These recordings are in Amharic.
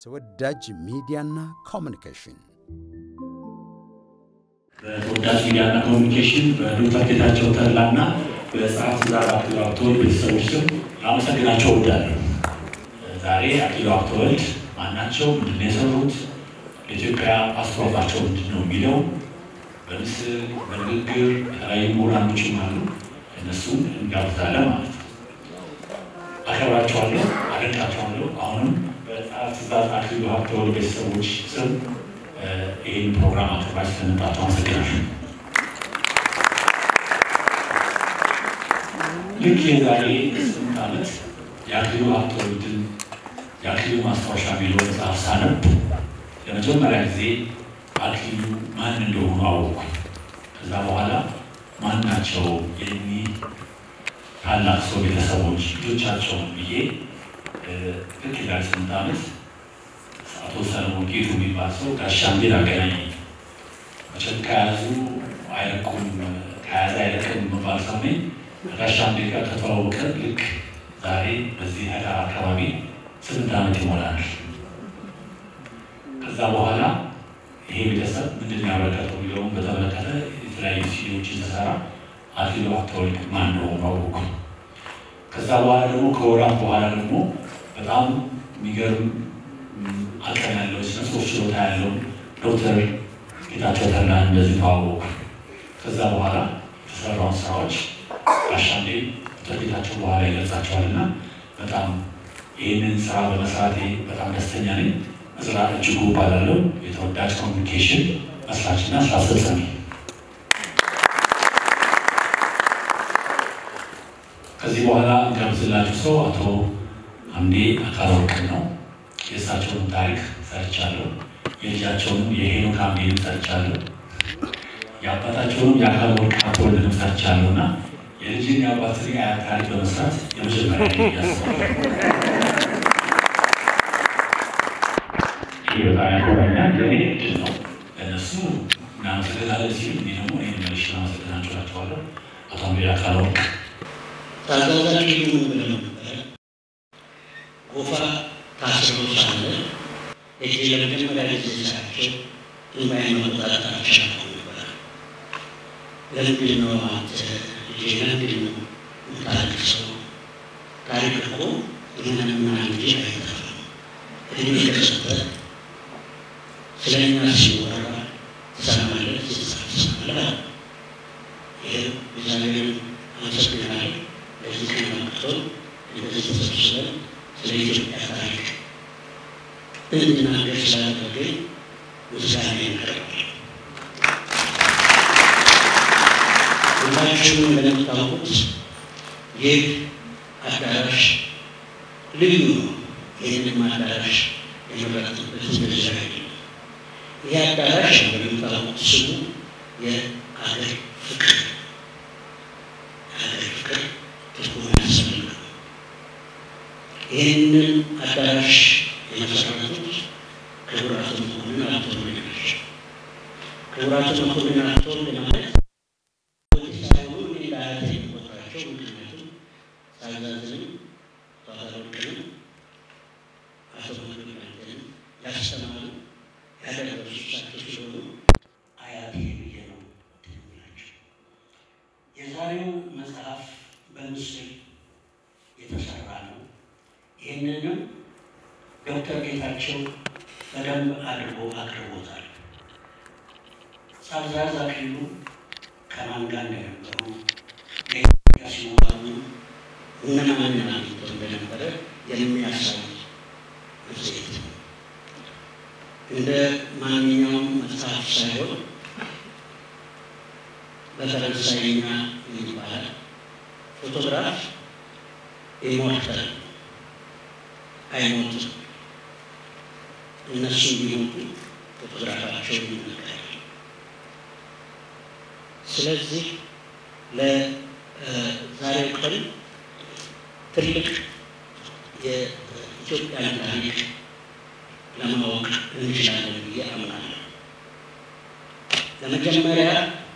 ተወዳጅ ሚዲያና ኮሚኒኬሽን በተወዳጅ ሚዲያና ኮሚኒኬሽን በዶክተር ጌታቸው ተድላና በጸሐፊ ትእዛዝ አክሊሉ ሀብተወልድ ቤተሰቦች ስም ላመሰግናቸው እወዳለሁ። ዛሬ አክሊሉ ሀብተወልድ ማናቸው? ምንድን ነው የሰሩት? ለኢትዮጵያ አስተዋጽኦአቸው ምንድን ነው የሚለው በምስል በንግግር የተለያዩ ምሁራኖችም አሉ። እነሱን እንጋብዛለን ማለት ነው። አከብራቸዋለሁ፣ አደንቃቸዋለሁ። አሁንም በጸሐፊ ትእዛዝ አክሊሉ ሀብተወልድ ቤተሰቦች ስም ይህን ፕሮግራም አቅርባችሁ ስለመጣችሁ አመሰግናለሁ። ልክ የዛሬ ስምንት ዓመት የአክሊሉ ሀብተወልድን የአክሊሉ ማስታወሻ የሚለው መጽሐፍ ሳነብ ለመጀመሪያ ጊዜ አክሊሉ ማን እንደሆኑ አወቅኩ። ከዛ በኋላ ማን ናቸው የእኒህ ታላቅ ሰው ቤተሰቦች ልጆቻቸውን ብዬ ልክ የዛሬ ስምንት ዓመት አቶ ሰለሞን ጌቱ የሚባል ሰው ጋሻምቤን አገናኘኝ። መቼም ከያዙ አይለቁም ከያዘ አይለቅም የሚባል ሰው ነኝ። ከጋሻምቤ ጋር ከተዋወቀ ልክ ዛሬ በዚህ ህዳር አካባቢ ስምንት ዓመት ይሞላል። ከዛ በኋላ ይሄ ቤተሰብ ምንድን ነው ያበረከተው የሚለውን በተመለከተ የተለያዩ ሲዲዎችን ተሰራ አክሊሉ ሀብተወልድ ማን ነው ማወቁ። ከዛ በኋላ ደግሞ ከወራት በኋላ ደግሞ በጣም የሚገርም አቅም ያለው ስነ ጽሁፍ ችሎታ ያለው ዶክተር ጌታቸው ተድላን እንደዚህ ተዋወቁ። ከዛ በኋላ የተሰራውን ስራዎች አሻንዴ ዶክተር ጌታቸው በኋላ ይገልጻቸዋልና በጣም ይህንን ስራ በመስራቴ በጣም ደስተኛ ነኝ። እዝራ እጅጉ እባላለሁ። የተወዳጅ ኮሚኒኬሽን መስራችና ስራ አስፈጻሚ። ከዚህ በኋላ እንጋብዝላችሁ ሰው አቶ አምዴ አካለ ወርቅ ነው። የእሳቸውን ታሪክ ሰርቻለሁ። የልጃቸውንም የሄኖክ አምዴንም ሰርቻለሁ። የአባታቸውንም የአካለ ወርቅ ሀብተወልድንም ሰርቻለሁ እና የልጅን የአባትን የአያት ታሪክ በመስራት የመጀመሪያ ያስባል። ይህ በጣም ያኮራኛል። ለእኔ እድል ነው። ለእነሱ እናመሰግናለን ሲሉ እኔ ደግሞ ይህን መልሽ እናመሰግናቸው እላቸዋለሁ። አቶ አምዴ አካለ ወርቅ ታዛዛቂ ምን ብለው ነበረ? ጎፋ ታስሮ ሳለ እጅ ለመጀመሪያ ጊዜ ሳያቸው እንባዬን መቆጣጠር አልቻልኩም ነበረ። ለምንድን ነው አንተ ልጄ ለምንድን ነው የምታለቅሰው? ታሪክ እኮ እኛንና ልጅ አይጠፋም። እድሜ ከሰጠ ስለ እኛ ሲወራ ትሰማለህ፣ ሲጻፍ ትሰማለህ። ይህ እግዚአብሔርን አመሰግናለሁ። ለዚህ ቀን አብቅቶን እንደዚህ ተሰብስበን ስለ ኢትዮጵያ ታሪክ እንድናገር ስላደረገኝ ምስጋና ያቀርባል። ሁላችሁም እንደምታውቁት ይህ አዳራሽ ልዩ ነው። ይህንም አዳራሽ የመረጥንበት እንደዚህ አይደለም። ይህ አዳራሽ እንደምታውቁት ስሙ የአገር ፍቅር የአገር ፍቅር ትርጉም ያስፈልጋል። ይህንን አዳራሽ የመሰረቱት ክቡር አቶ መኮንን ሀብተወልድ ናቸው። ክቡር አቶ መኮንን ሀብተወልድ ማለት ሳይሆኑ እኔ ለአያቴ የምቆጥራቸው ምክንያቱም ሳዛዝንም ባለወርቅንም አቶ መኮንን አንተንም ያስተማሩ ያደረሱ እሳቸው ሲሆኑ አያቴ ብዬ ነው ትንላቸው። የዛሬው መጽሐፍ በምስል የተሰራ ነው። ይህንንም ዶክተር ጌታቸው በደንብ አድርጎ አቅርቦታል። ሳዛዝ አክሊሉ ከማን ጋር እንደነበሩ ለኢትዮጵያ ሲዋሉ እነማንን አግኝተው እንደነበረ የሚያሳይ መጽሔት ነው። እንደ ማንኛውም መጽሐፍ ሳይሆን በፈረንሳይኛ ይባላል ፎቶግራፍ ኢሞርታል አይሞቱም። እነሱ ቢሞቱ ፎቶግራፋቸው ይነገራል። ስለዚህ ለዛሬው ቀን ትልቅ የኢትዮጵያን ታሪክ ለማወቅ እንችላለን ብዬ አምናለሁ። ለመጀመሪያ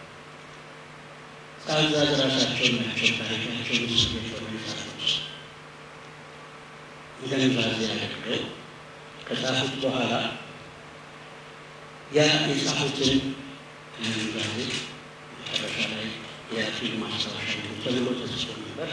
ጻዛዝ ራሳቸው ናቸው ታሪካቸውን ስቤት በመጻፎች እንደ ኑዛዜ አድርገው ከጻፉት በኋላ ያ የጻፉትን ዛሬ መጨረሻ ላይ የአክሊሉ ማስታወሻ ተብሎ ተጽፎ ነበር።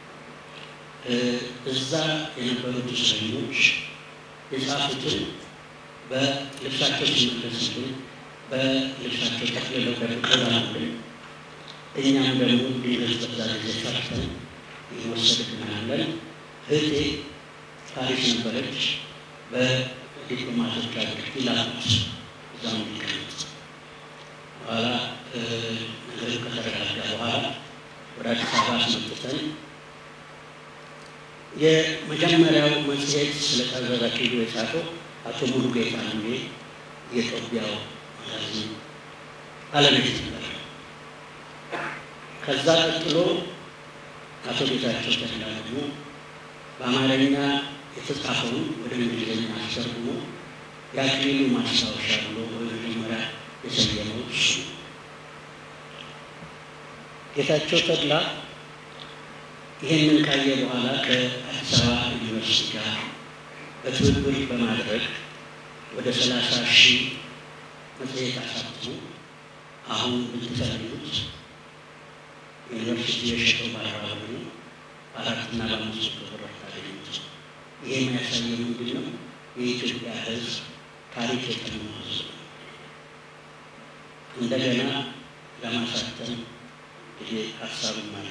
እዛ የነበሩት እስረኞች የጻፉትን በልብሳቸው ሲመለስልን በልብሳቸው ጠቅልለው ደብቀውልን እኛም ደግሞ ድንገት በዛ ጊዜ ፈርተን ይወሰድብናለን። እህቴ ፓሪስ ነበረች። በዲፕሎማቶች አድርግ ይላሉት እዛም እንዲቀመጥ በኋላ ነገሩ ከተረጋጋ በኋላ ወደ አዲስ አበባ አስመጥተን የመጀመሪያው መጽሔት ስለ ጣልዛዝ አክሊሉ የጻፈው አቶ ሙሉጌታ አንዴ የጦቢያው ማጋዚን ባለቤት ነበር። ከዛ ቀጥሎ አቶ ጌታቸው ተድላ ደግሞ በአማርኛ የተጻፈውን ወደ እንግሊዝኛ አስተርጉሞ የአክሊሉ ማስታወሻ ብሎ በመጀመሪያ የሰየመው እሱ ነው። ጌታቸው ተድላ ይህንን ካየ በኋላ ከአዲስ አበባ ዩኒቨርሲቲ ጋር በትብብር በማድረግ ወደ ሰላሳ ሺህ መጽሔት አሳትሞ አሁን ብትፈልጉት ዩኒቨርሲቲ የሸጠው በአርባ ብር ነው። በአራትና በአምስት መቶ ብር አታገኙት። ይሄ የሚያሳየው ምንድን ነው? የኢትዮጵያ ሕዝብ ታሪክ የጠናው ሕዝብ ነው። እንደገና ለማሳተም ጊዜ ሀሳብም አለ።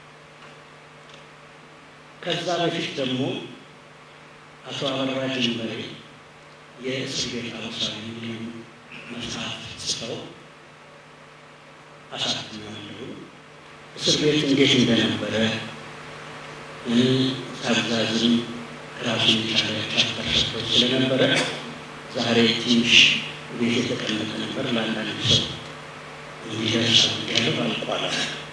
ከዛ በፊት ደግሞ አቶ አበራ ጅንበሬ የእስር ቤት አውሳዊ የሚል መጽሐፍ ጽፈው አሳትመዋለሁ። እስር ቤት እንዴት እንደነበረ አብዛዝም ራሱን የቻለ ቻፕተር ሰጥቶት ስለነበረ ዛሬ ትንሽ ቤት የተቀመጠ ነበር። ለአንዳንድ ሰው እንዲደርስ ያለው አልቋል።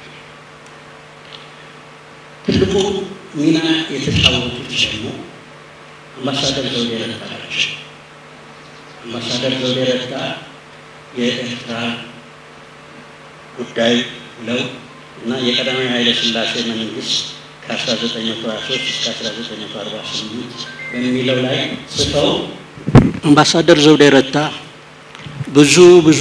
ትልቁ ሚና የተጫወቱት ደግሞ አምባሳደር ዘውዴ ረታ ናቸው። አምባሳደር ዘውዴ ረታ የኤርትራ ጉዳይ ብለው እና የቀዳማዊ ኃይለ ሥላሴ መንግስት ከ1923 እስከ 1948 በሚለው ላይ ጽፈው አምባሳደር ዘውዴ ረታ ብዙ ብዙ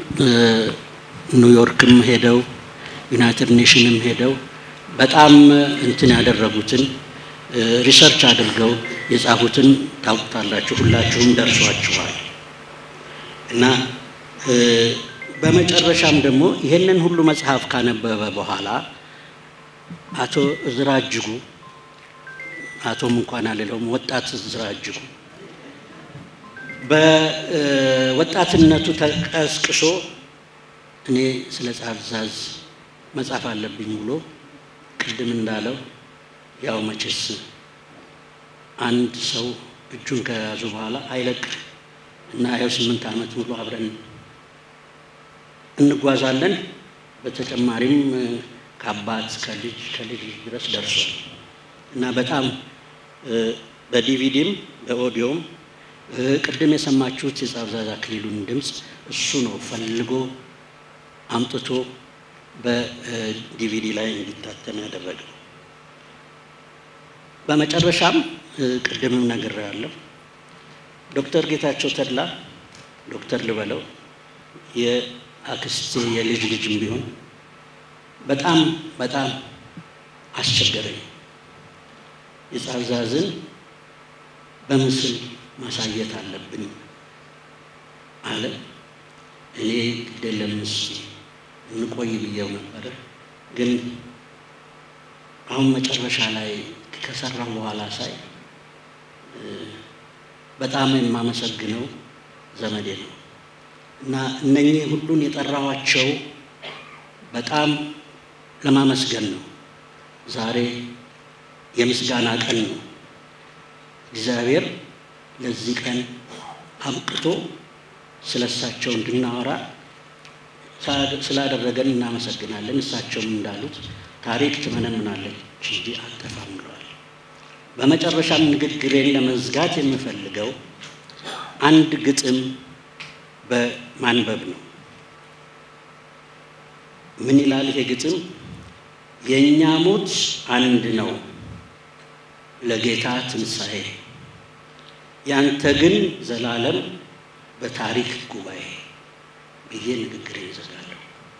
ኒውዮርክም ሄደው ዩናይትድ ኔሽንም ሄደው በጣም እንትን ያደረጉትን ሪሰርች አድርገው የጻፉትን ታውቁታላችሁ፣ ሁላችሁም ደርሷችኋል። እና በመጨረሻም ደግሞ ይህንን ሁሉ መጽሐፍ ካነበበ በኋላ አቶ እዝራ እጅጉ አቶም እንኳን አልለውም፣ ወጣት እዝራ እጅጉ በወጣትነቱ ተቀስቅሶ እኔ ስለ ጣልዛዝ መጻፍ አለብኝ ብሎ ቅድም እንዳለው ያው መቼስ አንድ ሰው እጁን ከያዙ በኋላ አይለቅ እና ያው ስምንት ዓመት ሙሉ አብረን እንጓዛለን። በተጨማሪም ከአባት ከልጅ ከልጅ ድረስ ደርሷል እና በጣም በዲቪዲም በኦዲዮም ቅድም የሰማችሁት የጣልዛዝ አክሊሉን ድምፅ እሱ ነው ፈልጎ አምጥቶ በዲቪዲ ላይ እንዲታተም ያደረገው። በመጨረሻም ቅድምም ነግሬያለሁ፣ ዶክተር ጌታቸው ተድላ ዶክተር ልበለው የአክስቴ የልጅ ልጅም ቢሆን በጣም በጣም አስቸገረኝ። የጣልዛዝን በምስል ማሳየት አለብን አለ። እኔ ግዴለም እስኪ እንቆይ ብዬው ነበረ። ግን አሁን መጨረሻ ላይ ከሰራው በኋላ ሳይ በጣም የማመሰግነው ዘመዴ ነው እና እነኚህ ሁሉን የጠራኋቸው በጣም ለማመስገን ነው። ዛሬ የምስጋና ቀን ነው። እግዚአብሔር ለዚህ ቀን አብቅቶ ስለ እሳቸው እንድናወራ ስላደረገን እናመሰግናለን። እሳቸውም እንዳሉት ታሪክ ትመነምናለች እንጂ አትጠፋም ብለዋል። በመጨረሻም ንግግሬን ለመዝጋት የምፈልገው አንድ ግጥም በማንበብ ነው። ምን ይላል ይሄ ግጥም? የእኛ ሞት አንድ ነው ለጌታ ትንሣኤ፣ ያንተ ግን ዘላለም በታሪክ ጉባኤ ብዬ ንግግር ይዘጋለሁ።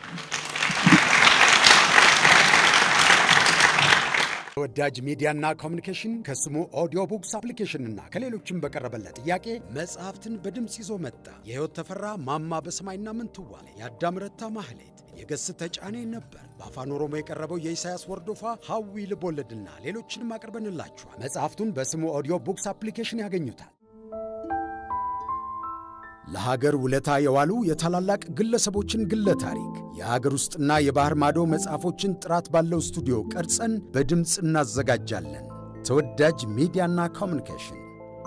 ተወዳጅ ሚዲያና ኮሚኒኬሽን ከስሙ ኦዲዮ ቡክስ አፕሊኬሽንና ከሌሎችም በቀረበለት ጥያቄ መጽሐፍትን በድምፅ ይዞ መጣ። የሕይወት ተፈራ ማማ በሰማይና ምንትዋብ፣ የአዳም ረታ ማህሌት፣ የገስ ተጫኔ ነበር። በአፋን ኦሮሞ የቀረበው የኢሳያስ ወርዶፋ ሐዊ ልቦለድና ሌሎችንም አቅርበንላችኋል። መጽሐፍቱን በስሙ ኦዲዮ ቡክስ አፕሊኬሽን ያገኙታል። ለሀገር ውለታ የዋሉ የታላላቅ ግለሰቦችን ግለ ታሪክ የሀገር ውስጥና የባህር ማዶ መጽሐፎችን ጥራት ባለው ስቱዲዮ ቀርጸን በድምፅ እናዘጋጃለን። ተወዳጅ ሚዲያና ኮሚኒኬሽን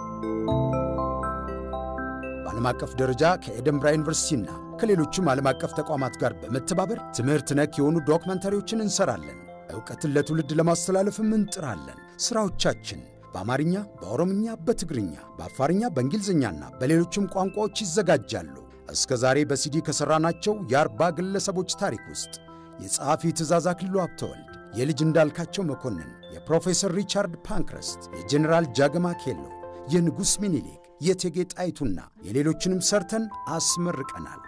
በዓለም አቀፍ ደረጃ ከኤደንብራ ዩኒቨርሲቲና ከሌሎችም ዓለም አቀፍ ተቋማት ጋር በመተባበር ትምህርት ነክ የሆኑ ዶክመንተሪዎችን እንሰራለን። ዕውቀትን ለትውልድ ለማስተላለፍም እንጥራለን። ሥራዎቻችን በአማርኛ፣ በኦሮምኛ፣ በትግርኛ፣ በአፋርኛ፣ በእንግሊዝኛና በሌሎችም ቋንቋዎች ይዘጋጃሉ። እስከ ዛሬ በሲዲ ከሠራናቸው የአርባ ግለሰቦች ታሪክ ውስጥ የጸሐፊ ትእዛዝ አክሊሉ ሀብተወልድ፣ የልጅ እንዳልካቸው መኮንን፣ የፕሮፌሰር ሪቻርድ ፓንክረስት፣ የጀኔራል ጃገማ ኬሎ፣ የንጉሥ ሚኒሊክ፣ የእቴጌ ጣይቱና የሌሎችንም ሰርተን አስመርቀናል።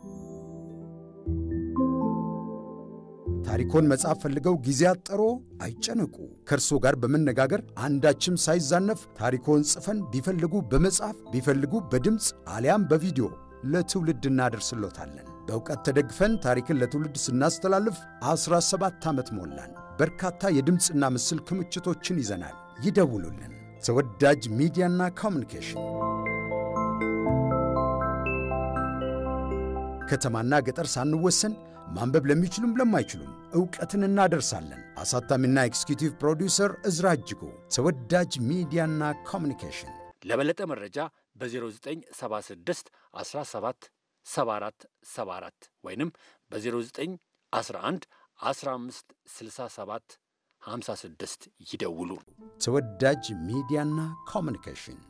ታሪኮን መጻፍ ፈልገው ጊዜ አጠሮ አይጨነቁ። ከእርሶ ጋር በመነጋገር አንዳችም ሳይዛነፍ ታሪኮን ጽፈን ቢፈልጉ በመጻፍ ቢፈልጉ በድምፅ አሊያም በቪዲዮ ለትውልድ እናደርስሎታለን። በእውቀት ተደግፈን ታሪክን ለትውልድ ስናስተላልፍ 17 ዓመት ሞላን። በርካታ የድምፅና ምስል ክምችቶችን ይዘናል። ይደውሉልን። ተወዳጅ ሚዲያና ኮሚኒኬሽን ከተማና ገጠር ሳንወሰን ማንበብ ለሚችሉም ለማይችሉም ዕውቀትን እናደርሳለን። አሳታሚና ኤክስኪዩቲቭ ፕሮዲውሰር እዝራ እጅጉ። ተወዳጅ ሚዲያና ኮሚኒኬሽን ለበለጠ መረጃ በ0976 17 74 74 ወይንም በ0911 15 67 56 ይደውሉ። ተወዳጅ ሚዲያና ኮሚኒኬሽን